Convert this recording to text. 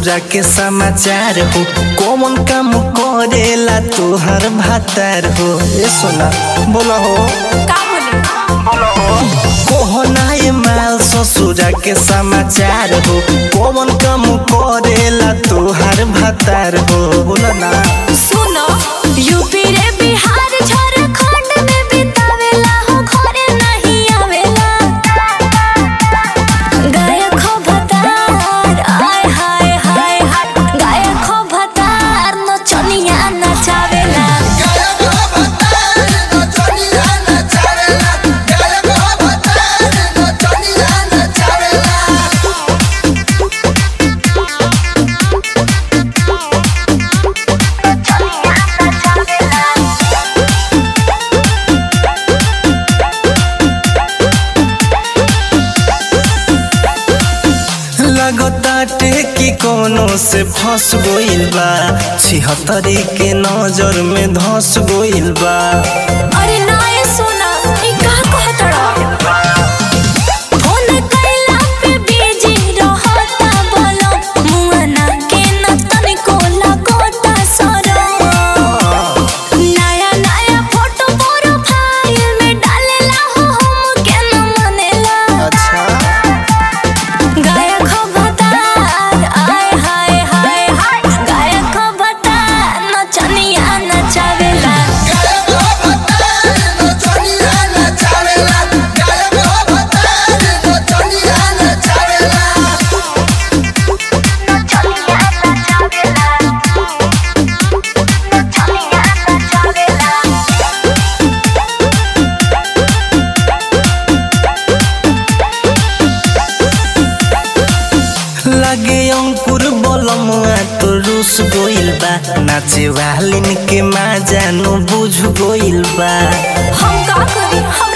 ससुरा के समाचार हो कौन काम करेला तोहर भातार हो ए सोना बोला हो का बोली कोहनाए माल ससुरा के समाचार हो कौन काम करेला तोहर भातार हो बोला ना सुनो यूपी रे बिहार झारखंड में बितावेला हो घरे नहीं आवेला गायक हो भतार आय हाय हाय हाय गायक हो भतार नचनिया नचावेला लगताटे कि कोनो से फंस गइल बा छिहत्तरी के नजर में धस गइल बा अरे नाय सुना ई का कहतड़ा फोन कैला पे बिजी रहता बोलो मुआना के न तनिको लगोता सरो नया नया फोटो प्रोफाइल में डालेला हो हम के न मनेला अच्छा गायक हो भतार आय हाय हाय हाय गायक हो भतार नचनिया नचावेला लगे अंकुर बलमुआ तो रूस गइल बा नाचे वालिन के माँ जानू बुझ गइल बा हम का करी हम